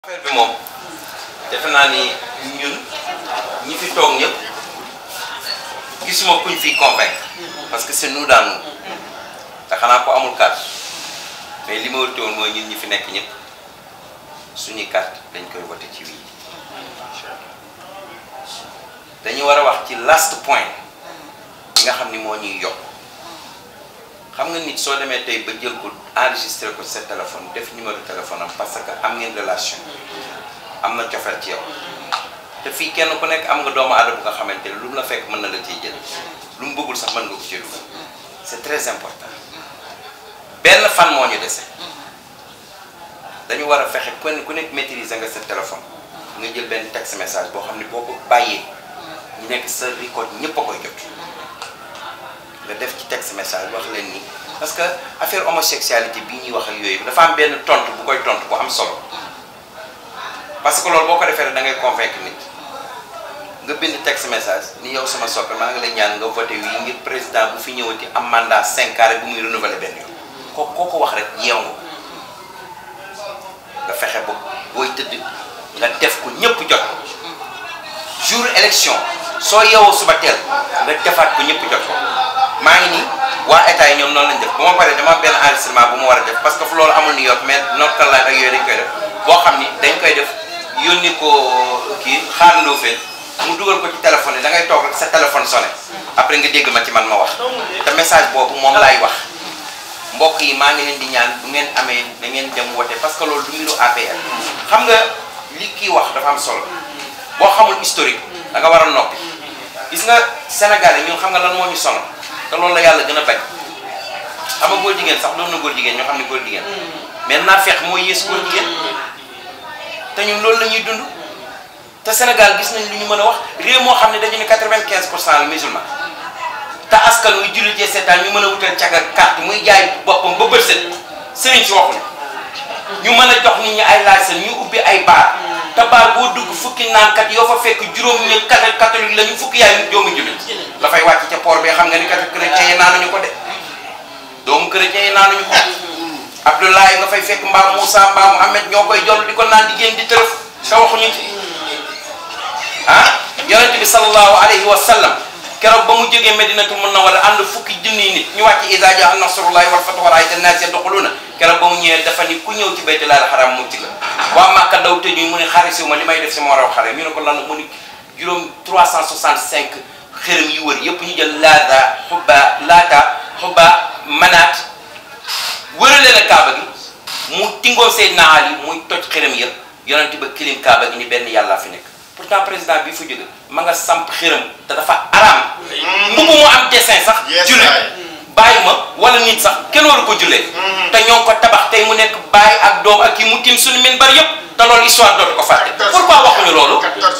affaire bi moom defe naa ni ñun ñi fi toog ñëpp gisuma kuñ fi convaincre parce que c'est nous dans nous te xanaa ko amul carte mais li ma wërte woon mooy ñun ñi fi nekk ñëpp suñuy carte dañ koy voté ci wii dañu war a wax ci last point bi nga xam ni moo ñuy yokk xam nga nit soo demee tey ba jël ko enregistré ko sa téléphone def numéro téléphone am parce que am ngeen relation am na cofeel ci yow te fii kenn ku nekk am nga doomu aadama bu nga xamante ne lu mu la fekk mën na la ciy jël lu mu bëggul sax mën nga ko ci dugal c'est très important benn fan moo ñu dese dañu war a fexe ku ne ku nekk maîtriser nga sa téléphone nga jël benn texte message boo xam ne boo ko bàyyee ñu nekk sa record ñëpp a koy jot nga def ci texte message wax leen ni parce que affaire homosexualité bii ñuy wax ak yooyu dafa am benn tontu bu koy tontu bu am solo parce que loolu boo ko defee rek da ngay convaincre nit nga bind texte message ni yow sama soppe maa ngi lay ñaan nga voté wi ngir président bu fi ñëwati am mandat cinq ans rek bu muy renouveler benn yoon ko koo ko wax rek yeew nga nga fexe ba booy tëdd nga def ko ñëpp jot ko jour élection soo yeewoo suba teel nga defaat ko ñëpp jot ko maa ngi nii waa état yi ñoom noonu lañ def bu ma paree dama am benn enregistrement bu ma war a def parce que fu loolu amul New York mais North Carolina ak yooyu dañ koy def boo xam ni dañ koy def yónni ko kii xaarandoo fee mu dugal ko ci téléphone yi da ngay toog rek sa téléphone sonné après nga dégg ma ci man ma wax te message boobu moom laay wax mbokk yi maa ngi leen di ñaan bu ngeen amee da ngeen dem wote parce que loolu du mbiru APR xam nga li kii wax dafa am solo boo xamul historique da nga war a noppi gis nga Sénégalais ñun xam nga lan moo ñu sonal te loolu la yàlla gën a bañ xam nga góor jigéen sax doon na góor jigéen ñoo xam ne góor jigéen mais naa feex mooy yées góor jigéen te ñun loolu la ñuy dund te Sénégal gis nañ lu ñu mën a wax réew moo xam ne dañu ne quatre-vingt-quinze pour cent la musulman te askan muy jullitee seetaan ñu mën a wutal caga carte muy jaay boppam ba bët set sëriñ si waxuñu ñu mën a jox nit ñi ay laaj ñu ubbi ay baar te baar boo dugg fukki naankat yoo fa fekk juróom ñi catholique la ñu fukki yaay doomu jullit dafay wàcc ca port bi xam nga ni kat chrétien yi naanuñu ko de doomu chrétien yi naanuñu ko Abdoulaye nga fay fekk mbaam Moussa mbaam Ahmed ñoo koy jol di ko naan di génn di tërëf te waxuñu ci ah yonente bi sallallahu alayhi wa sallam keroog ba mu jógee Medinatu Munawwara ànd fukki junniy nit ñu wàcc iza jaa nasrullahi wal fathu wa ra'ayta an-naasa yadkhuluuna keroog ba mu ñëwee dafa ni ku ñëw ci baytullaahil haraam mucc nga waa Màkka daw tëjuñ mu ne xarisiw ma li may def si moo raw xare ñu ne ko lan mu ni juróom 365 xërëm yu wër yëpp ñu jël laata xubba laata xubba manaat wërale la kaaba gi mu tingoo Seydina Ali muy toj xërëm yëpp yonente ba kilim kaaba gi ni benn yàllaa fi nekk pourtant président bi fa jóge ma nga samp xërëm te dafa araam mbubu mu am dessin sax jullit bàyyi ma wala nit sax kenn waru ko jullee te ñoo ngi ko tabax tey mu nekk bàyyi ak doom ak kii mu tim suñu min bari yëpp te loolu histoire dootu ko fàtte pourquoi waxuñu loolu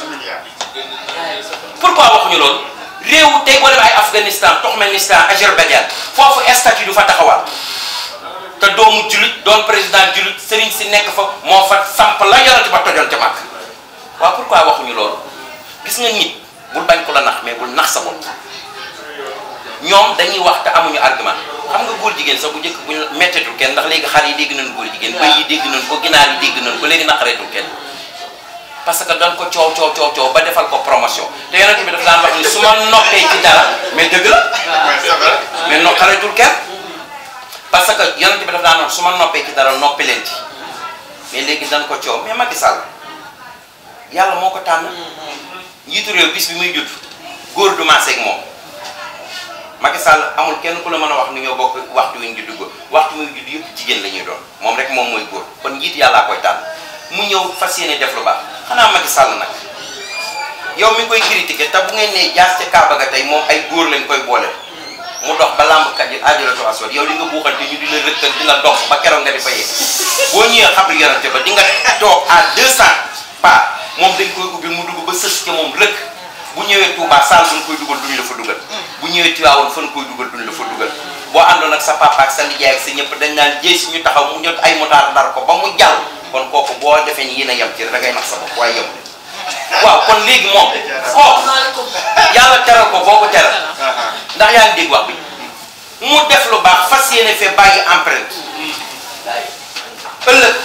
pourquoi waxuñu loolu réew tey boo demee ay Afghanistan Turkménistan Azerbaïdjan foofu statut du fa taxawal te doomu jullit doon président jullit sëriñ si nekk fa moo fa samp la yorati ba tojoon ca màkk waaw pourquoi waxuñu loolu gis nga nit bul bañ ko la nax mais bul nax sa bopp ñoom dañuy wax te amuñu argument xam nga góor jigéen sax bu njëkk buñ mettetul kenn ndax léegi xar yi dégg nañ góor jigéen bëy yi dégg nañ ko ginaar yi dégg nañ ko léegi naqareetul kenn parce que dañ ko coow coow coow coow ba defal ko promotion te yonent bi daf daan wax ni su ma noppee ci dara mais dëgg la mais naqareetul kenn parce que yonent bi daf daan wax su ma noppee ci dara noppi leen ci mais léegi dañ ko coow mais Macky Sall yàlla moo ko tànn njiitu réew bis bi muy judd góor du maaseeg moom Macky Sall amul kenn ku la mën a wax ni ñoo bokk waxtu wi ñu judd góor waxtu muy judd yëpp jigéen la ñuy doon moom rek moom mooy góor kon njiit yàllaa koy tànn mu ñëw fas yéene def lu baax xanaa Macky Sall nag yow mi koy critiquer te bu ngeen nee jaas ca Kaaba ga tey moom ay góor lañ koy boole mu dox ba làmbkat yi aajalato aswad yow li nga buuxante ñu di la rëkkal di la dox ba keroog nga di fa yegg boo ñëwee xabru yonante ba di nga toog à 200 pas moom dañ koy ubbi mu dugg ba sës ca moom rëkk bu ñëwee Touba saal bu ñu koy dugal duñ la fa dugal bu ñëwee Tiwaawoon fa ñu koy dugal duñ la fa dugal boo àndoon ak sa papa ak sa nijaay ak sa ñëpp dañ naan jéy si ñu taxaw mu ñot ay motaar dar ko ba mu jàll kon kooku boo defee ni yéen a yem ci da ngay nax sa bopp waaye yem waaw kon léegi moom kooku yàlla teral ko boo ko teral ndax yaa ngi dégg wax bi mu def lu baax fas yéene fee bàyyi empreinte ëllëg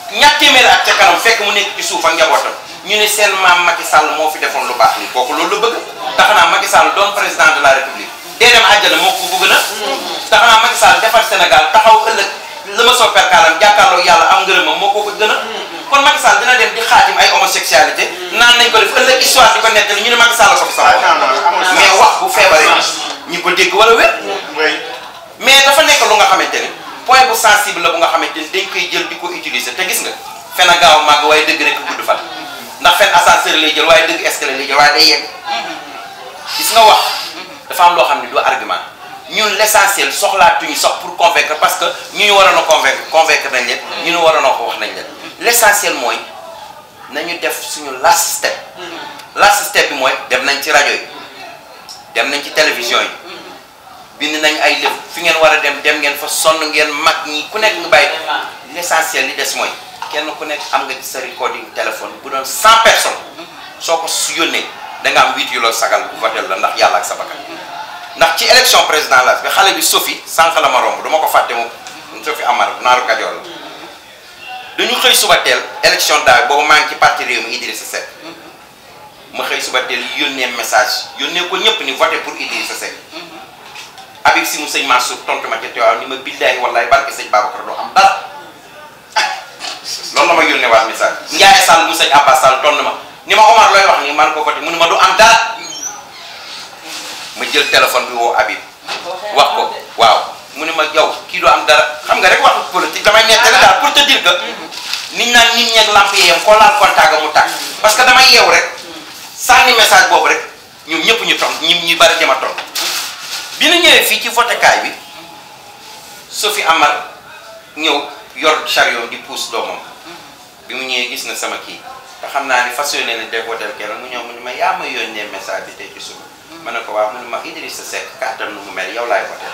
ñaar téeméeri at ca kanam fekk mu nekk ci suuf ak njabootam ñu ne seen maam Macky Sall moo fi defoon lu baax ni kooku loolu la bëgg tax naa Macky Sall doon président de la république dee dem àjjana moo ko bëgg na tax naa Macky Sall defar Sénégal taxaw ëllëg la ma soo perkaalam jàkkaarloo yàlla am ngërëmam moo ko ko gën a kon Macky Sall dina dem di xaatim ay homosexualité naan nañ ko def ëllëg histoire di ko nettali ñu ne Macky Sall ko fi sax mais wax bu feebaree ñi ko dégg wala wér mais dafa nekk lu nga xamante ni point bu sensible la bu nga xamante ni dañ koy jël di ko utiliser te gis nga fen a gaaw a màgg waaye dëgg rek gudd fan ndax fen ascenseur lay jël waaye dëgg escalier lay jël waaye day yegg gis nga wax dafa am loo xam ne du argument ñun l'essentiel soxlaatuñu sax pour convaincre parce que ñu ñu waroon a convaincre convaincre nañ leen ñu ñu waroon a ko wax nañ leen l'essentiel mooy nañu def suñu last step last step bi mooy dem nañ ci rajo yi dem nañ ci télévision yi bind nañ ay lépp fi ngeen war a dem dem ngeen fa sonn ngeen mag ñi ku nekk nga bàyyi l'essentiel li des mooy kenn ku nekk am nga ci sa recording téléphone bu doon cent personnes soo ko su yónnee da nga am huit yu la sagal bu votel la ndax yàlla ak sa bakkan ndax ci élection président la bi xale bi Sophie sànq la ma romb du ma ko fàtte moom Sophie Amar naaru Kajoor la dañu xëy suba teel élection daaw boobu maa ngi ci parti réew mi Idrissa Seck ma xëy suba teel yónnee message yónnee ko ñëpp ni voté pour Idrissa Seck Habib si mu sëñ Mansour tontu ma ca teewaaw ni ma billaahi wallaahi barke sëñ Babacar doo am dara loolu la ma yónnee waat message Ndiaye Sall mu sëñ Abbas Sall tontu ma ni ma Omar looy wax ni man ko voté mu ne ma du am dara ma jël téléphone bi woo Habib wax ko waaw mu ne ma yow kii du am dara xam nga rek waxu politique damay nettali daal pour te dire que nit naan nit ñeeg lamp yeeyam koo laal contact mu tàkk parce que damay yeew rek sànni message boobu rek ñoom ñëpp ñu ton ñi ñu bari dema ton bi ñu ñëwee fii ci votékaay bi Sophie Amar ñëw yor chariot di pousse doomam bi mu ñëwee gis na sama kii te xam naa ni fas yéene na def votel kenn mu ñëw mu ne ma yaa ma yónnee message bi tey ci suba ma ne ko waaw mu ne ma Idrissa Seck kàttan nu mu mel yow laay voté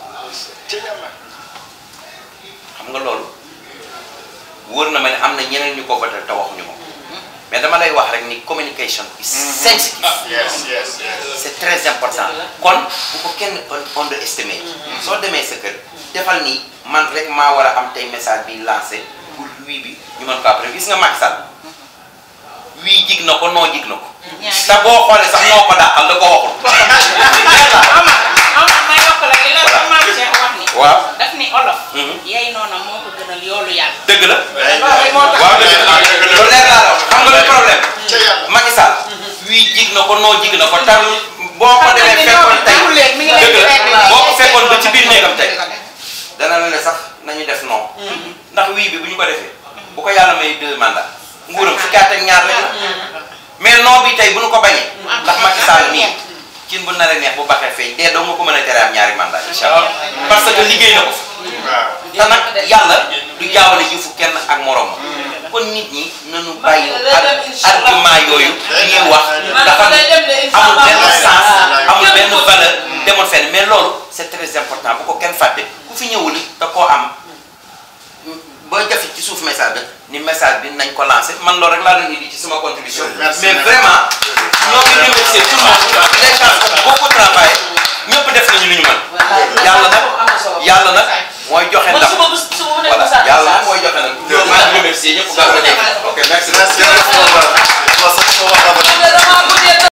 xam nga loolu wóor na ma ne am na ñeneen ñu ko voté te waxuñu ma mais dama lay wax rek ni communication is sensitive Yes, yes, yes. c'est très important kon bu ko kenn underestimé soo demee sa kër defal ni man rek maa war a am tey message bi lancé pour wii bi ñu mën ko après gis nga Macky Sall wii jig na ko noo jig na ko te boo xoolee sax noo ko dàqal da ko waxul Omar Omar ma yokk la li la Voilà. maam Cheikh wax ni waaw daf ni olof Mhm. yey noona moo ko gënal yoolu yàlla dëgg la loolu moo tax waaw dëgg la loolu leer laa la wax xam nga lu problème Ca yàlla. Macky Sall wii jig na ko noo jig na ko tam boo ko demee fekkoon tey mi ngi leen di dëgg rek la boo ko fekkoon ba ci biir néegam tey dana la ne sax nañu def non ndax wii bi bu ñu ko defee bu ko yàlla may deux mandats nguuram fukki at ak ñaar rek la mais non bi tey bu ñu ko bañee ndax Macky Sall nii cin bu naree neex bu baxee feeñ dee doo nga ko mën a tere am ñaari mandat incha allah parce que liggéey na ko Waaw. te nag yàlla du jaawale jëfu kenn ak morom kon nit ñi nañu bàyyi ar- argument yooyu ñuy wax dafa amul benn sens amul benn valeur demoon fenn mais loolu c'est très important bu ko kenn fàtte ku fi ñëwul te koo am boo jafe ci suuf message bi ni message bi nañ ko lancé man loolu rek laa doon indi ci sama contribution Merci, mais merci. vraiment ñoo ngi remercier tout le monde les gens qui ont beaucoup travaillé ñëpp def nañu lu ñu mën yàlla nag yàlla nag mooy joxe ndam voilà yàlla nag mooy joxe nag maa ngi remercier ñëpp gàllankoor ok merci Merci, merci, Omar. Bon, ça, c'est Omar Rabati.